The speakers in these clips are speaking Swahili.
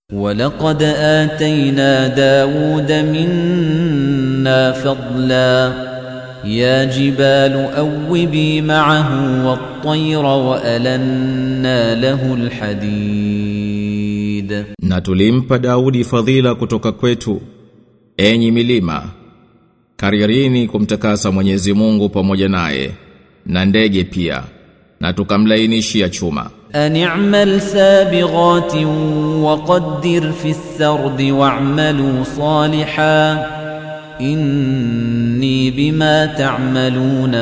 ولقد آتينا داود منا فضلا يا جبال أوبي معه والطير وألنا له الحديد Na tulimpa Daudi fadhila kutoka kwetu enyi milima karirini kumtakasa Mwenyezi Mungu pamoja naye na ndege pia na tukamlainishia chuma أن اعمل سابغات وقدر في السرد واعملوا صالحا إني بما تعملون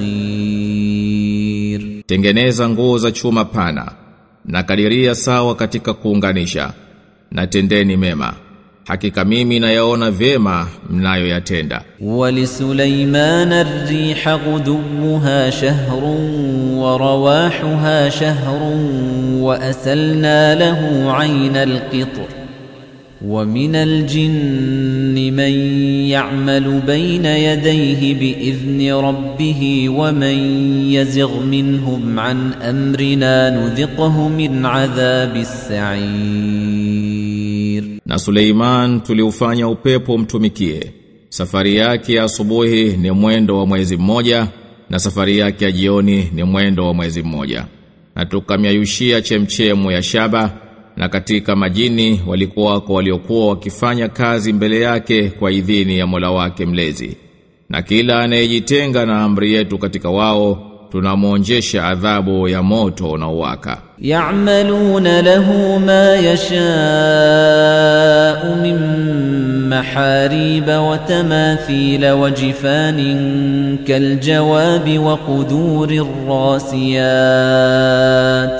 بصير tengeneza nguo za chuma pana na kadiria sawa katika kuunganisha na tendeni mema hakika mimi nayaona vyema mnayoyatenda ولسليمان الريح غدوها شهر ورواحها شهر وأسلنا له عين القطر ومن الجن من يعمل بين يديه بإذن ربه ومن يزغ منهم عن أمرنا نذقه من عذاب السعير na Suleiman tuliufanya upepo mtumikie safari yake ya asubuhi ni mwendo wa mwezi mmoja na safari yake ya jioni ni mwendo wa mwezi mmoja na tukamyayushia chemchemu ya shaba na katika majini walikuwako waliokuwa wakifanya kazi mbele yake kwa idhini ya Mola wake mlezi na kila anayejitenga na amri yetu katika wao tunamwonjesha adhabu ya moto unaowaka يعملون له ما يشاء من محاريب وتماثيل وجفان كالجواب وقدور الراسيات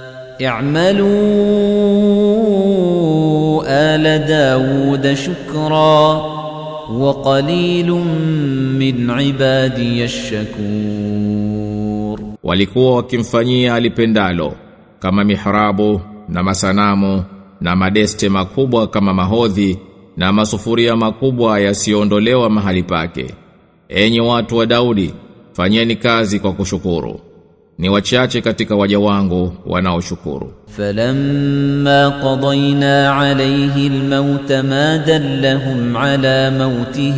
اعملوا آل داود شكرا وقليل من عبادي الشكور walikuwa wakimfanyia alipendalo kama mihrabu na masanamu na madeste makubwa kama mahodhi na masufuria makubwa yasiyoondolewa mahali pake enyi watu wa Daudi fanyeni kazi kwa kushukuru ni wachache katika waja wangu wanaoshukuru فلما قضينا عليه الموت ما دلهم على موته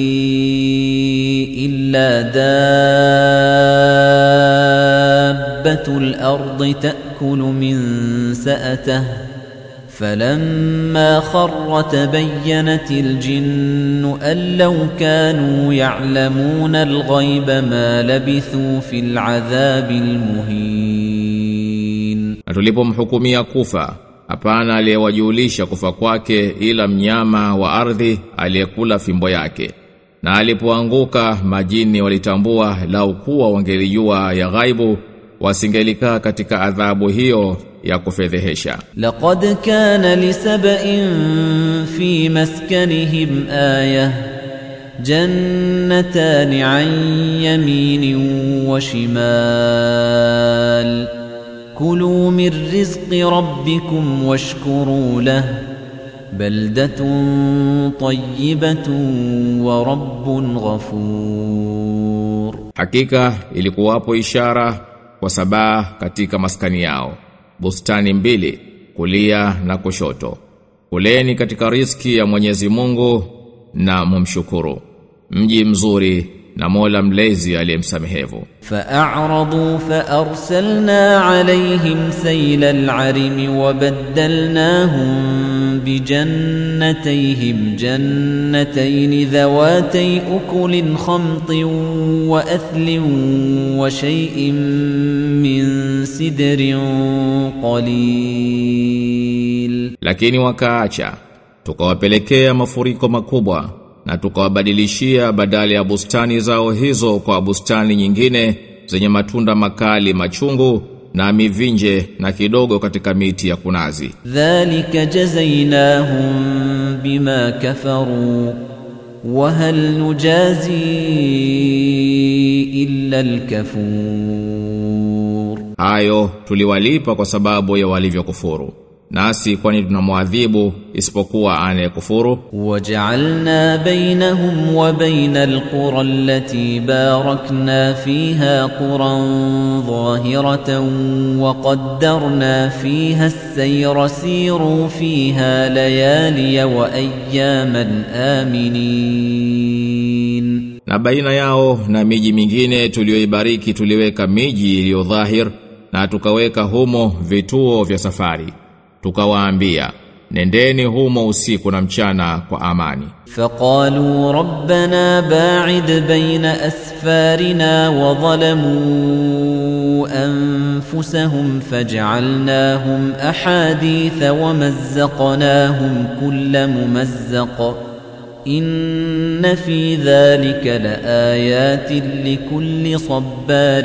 إلا دابة الأرض تأكل من سأته فلما خر تبينت الجن أن لو كانوا يعلمون الغيب ما لبثوا في العذاب المهين na tulipomhukumia kufa hapana aliyewajulisha kufa kwake ila mnyama wa ardhi aliyekula fimbo yake na alipoanguka majini walitambua lau kuwa wangelijua ya ghaibu wasingelikaa katika adhabu hiyo ya kufedhehesha لقد كان لسبإ في مسكنهم آية جنتان عن يمين وشمال كلوا من رزق ربكم واشكروا له بلدة طيبة ورب غفور Hakika ilikuwapo ishara kwa sabaa katika maskani yao. Bustani mbili, kulia na kushoto. Kuleni katika riziki ya Mwenyezi Mungu na mumshukuru. Mji mzuri na Mola mlezi aliyemsamehevu. فأعرضوا فأرسلنا عليهم سيل العرم وبدلناهم بجنتيهم جنتين ذواتي أكل خمط وأثل وشيء من سدر قليل Lakini wakaacha, tukawapelekea mafuriko makubwa na tukawabadilishia badala ya bustani zao hizo kwa bustani nyingine zenye matunda makali machungu na mivinje na kidogo katika miti ya kunazi. ذلك جزيناهم بما كفروا وهل نجازي إلا الكفور Hayo tuliwalipa kwa sababu ya walivyokufuru. nasi kwani tunamwadhibu isipokuwa anayekufuru وجعلنا بينهم وبين القرى التي باركنا فيها قرى ظاهرة وقدرنا فيها السير سيروا فيها ليالي وأياما آمنين na baina yao na miji mingine tuliyoibariki tuliweka miji iliyo dhahir na tukaweka humo vituo vya safari tukawaambia nendeni humo usiku na mchana kwa amani فقالوا ربنا باعد بين أسفارنا وظلموا أنفسهم فجعلناهم أحاديث ومزقناهم كل ممزق إن في ذلك لآيات لكل صبار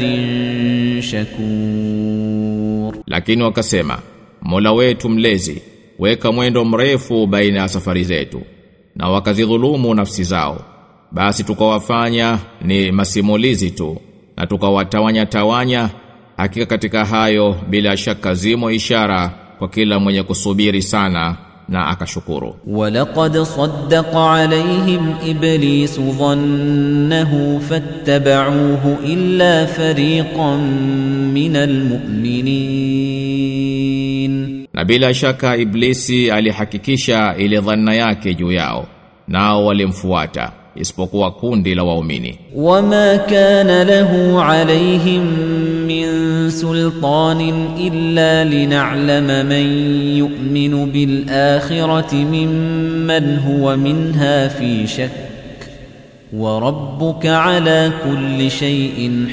شكور lakini wakasema Mola wetu mlezi weka mwendo mrefu baina ya safari zetu na wakazidhulumu nafsi zao basi tukawafanya ni masimulizi tu na tukawatawanya tawanya hakika katika hayo bila shaka zimo ishara kwa kila mwenye kusubiri sana na akashukuru ولقد صدق عليهم إبليس ظنه فاتبعوه إلا فريقا من المؤمنين na bila shaka iblisi alihakikisha ile dhanna yake juu yao nao walimfuata isipokuwa kundi la waumini وما كان له عليهم من سلطان إلا لنعلم من يؤمن بالآخرة ممن هو منها في شك وربك على كل شيء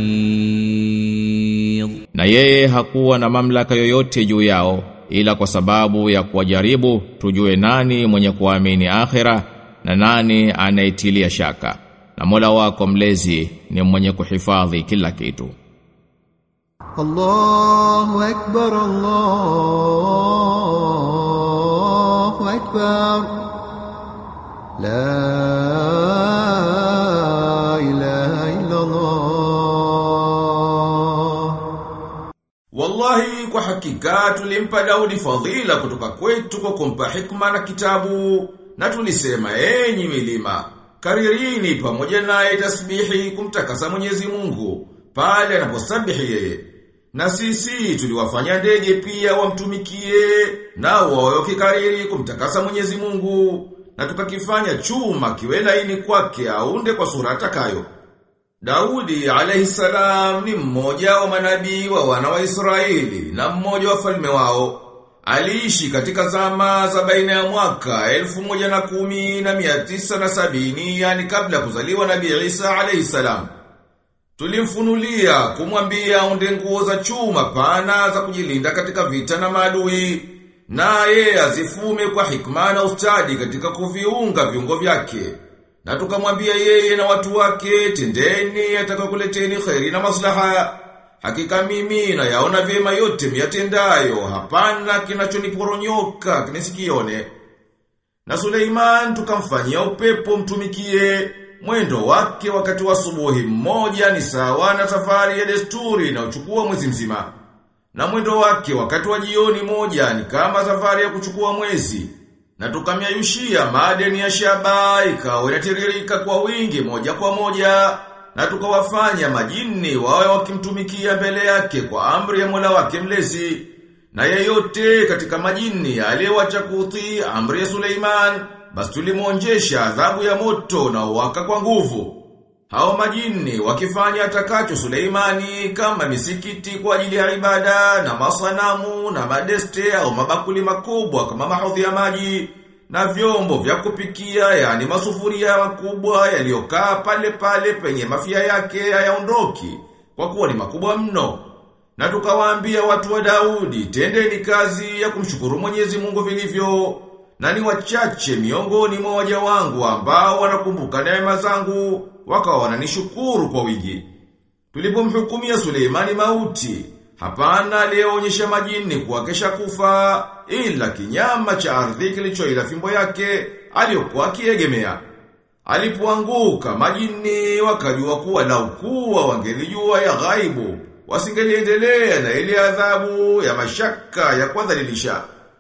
حفيظ na yeye hakuwa na mamlaka yoyote juu yao ila kwa sababu ya kuwajaribu tujue nani mwenye kuamini akhira na nani anaitilia shaka na Mola wako mlezi ni mwenye kuhifadhi kila kitu الله أكبر الله أكبر لا إله إلا الله Wallahi kwa hakika tulimpa Daudi fadhila kutoka kwetu kwa kumpa hikma na kitabu na tulisema enyi milima karirini pamoja naye tasbihi kumtakasa Mwenyezi Mungu pale anaposabihi yeye na sisi tuliwafanya ndege pia wamtumikie nao wawe wakikariri kumtakasa Mwenyezi Mungu na tukakifanya chuma kiwe laini kwake aunde kwa sura atakayo Daudi alayhi salam ni mmoja wa manabii wa wana wa Israeli na mmoja wa falme wao. Aliishi katika zama za baina ya mwaka elfu moja na kumi na mia tisa na sabini yani kabla ya kuzaliwa nabii Isa alayhi salam. Tulimfunulia kumwambia aunde nguo za chuma pana za kujilinda katika vita na maadui. Naye azifume kwa hikma na ustadi katika kuviunga viungo vyake. Na tukamwambia yeye na watu wake, tendeni atakakuleteni kheri na maslaha. Hakika mimi na yaona vyema yote miyatendayo, hapana kinachoniporonyoka nisikione. Na Suleiman tukamfanyia upepo mtumikie, mwendo wake wakati wa asubuhi mmoja ni sawa na safari ya desturi na uchukua mwezi mzima. Na mwendo wake wakati wa jioni moja ni kama safari ya kuchukua mwezi. Na tukamyayushia madeni ya shaba ikawa inatiririka kwa wingi moja kwa moja na tukawafanya majini wawe wakimtumikia mbele yake kwa amri ya Mola wake mlezi na yeyote katika majini aliyewacha kutii amri ya Suleiman basi tulimwonjesha adhabu ya moto na uwaka kwa nguvu hao majini wakifanya atakacho Suleimani kama misikiti kwa ajili ya ibada na masanamu na madeste au mabakuli makubwa kama mahodhi ya maji na vyombo vya kupikia yani masufuria makubwa yaliyokaa pale pale penye mafia yake hayaondoki kwa kuwa ni makubwa mno. Na tukawaambia watu wa Daudi, tendeni kazi ya kumshukuru Mwenyezi Mungu vilivyo, na ni wachache miongoni mwa waja wangu ambao wanakumbuka neema zangu, wakawa wananishukuru kwa wingi. Tulipomhukumia Suleimani mauti, hapana aliyeonyesha majini kuwa kesha kufa, ila kinyama cha ardhi kilichoila fimbo yake aliyokuwa akiegemea. Alipoanguka majini wakajua kuwa lau kuwa wangelijua ya ghaibu, wasingeliendelea na ile adhabu ya mashaka ya kuwadhalilisha.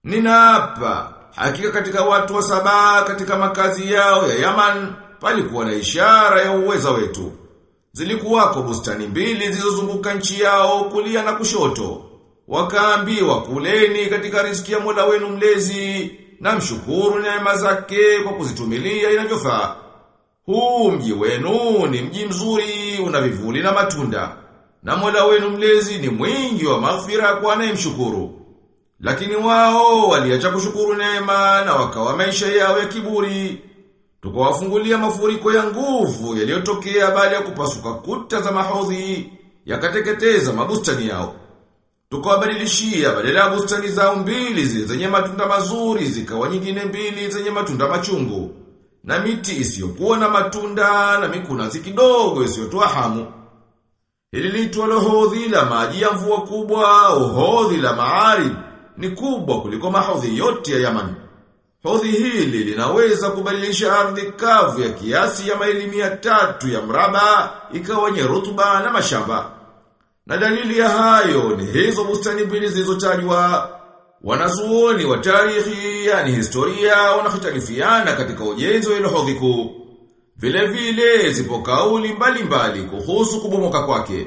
Ninaapa, hakika katika watu wa saba katika makazi yao ya Yaman, palikuwa na ishara ya uweza wetu. Zilikuwako bustani mbili zilizozunguka nchi yao kulia na kushoto. Wakaambiwa kuleni katika riziki ya Mola wenu mlezi na mshukuru neema zake kwa kuzitumilia inavyofaa. Huu mji wenu ni mji mzuri una vivuli na matunda. Na Mola wenu mlezi ni mwingi wa maghfira kwa anayemshukuru. Lakini wao waliacha kushukuru neema na wakawa maisha yao ya kiburi. Tukawafungulia mafuriko ya nguvu yaliyotokea baada ya kupasuka kuta za mahodhi yakateketeza mabustani yao. Tukawabadilishia badala ya bustani zao mbili zile zenye matunda mazuri zikawa nyingine mbili zenye matunda machungu. Na miti isiyokuwa na matunda na mikunazi kidogo isiyotoa hamu. Hili liitwa hodhi la maji ya mvua kubwa, hodhi la maarib ni kubwa kuliko mahodhi yote ya Yaman. Hodhi hili linaweza kubadilisha ardhi kavu ya kiasi ya maili mia tatu ya mraba ikawa nye rutuba na mashamba. Na dalili ya hayo ni hizo bustani mbili zilizotajwa. Wanazuoni wa tarihi, yani historia, wanahitalifiana katika ujenzi wa ile hodhi kuu. Vile vile zipo kauli mbalimbali kuhusu kubomoka kwake.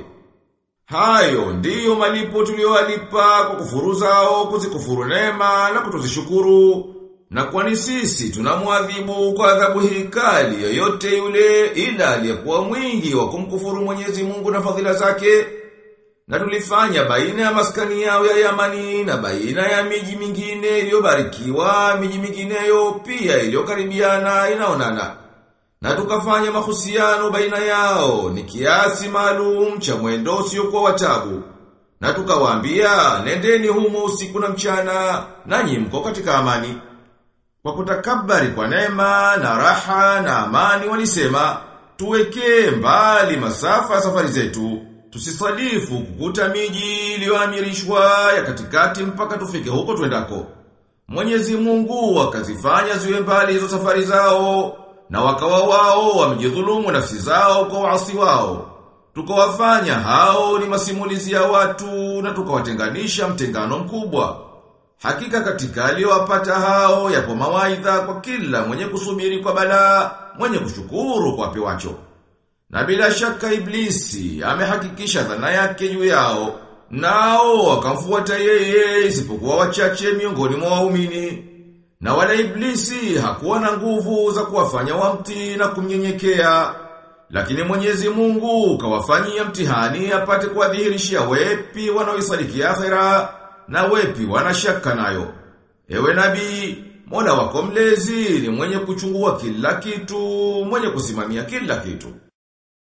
Hayo ndiyo malipo tuliyowalipa kwa kufuru zao, kuzikufuru neema na kutozishukuru. Na kwani sisi tunamwadhibu kwa adhabu hii kali yoyote yule ila aliyekuwa mwingi wa kumkufuru Mwenyezi Mungu na fadhila zake. Na tulifanya baina ya maskani yao ya Yamani na baina ya miji mingine iliyobarikiwa, miji mingineyo pia iliyokaribiana inaonana. Na tukafanya mahusiano baina yao ni kiasi maalum cha mwendo usiokuwa watabu. Na tukawaambia nendeni humo usiku na mchana nanyi mko katika amani. Kwa kutakabari kwa neema na raha na amani walisema tuweke mbali masafa ya safari zetu. Tusisalifu kukuta miji iliyoamirishwa ya katikati mpaka tufike huko twendako. Mwenyezi Mungu akazifanya ziwe mbali hizo safari zao na wakawa wao wamejidhulumu nafsi zao kwa waasi wao. Tukawafanya hao ni masimulizi ya watu na tukawatenganisha mtengano mkubwa. Hakika katika aliyowapata hao yapo mawaidha kwa kila mwenye kusubiri kwa balaa, mwenye kushukuru kwa pewacho. Na bila shaka iblisi amehakikisha dhana yake juu yao, nao wakamfuata yeye isipokuwa wachache miongoni mwa waumini. Na wala iblisi hakuwa na nguvu za kuwafanya wamti na kumnyenyekea. Lakini Mwenyezi Mungu kawafanyia mtihani apate kuwadhihirishia wepi wanaoisadiki akhera na wepi wanashaka nayo. Ewe nabii, Mola wako mlezi ni mwenye kuchungua kila kitu, mwenye kusimamia kila kitu.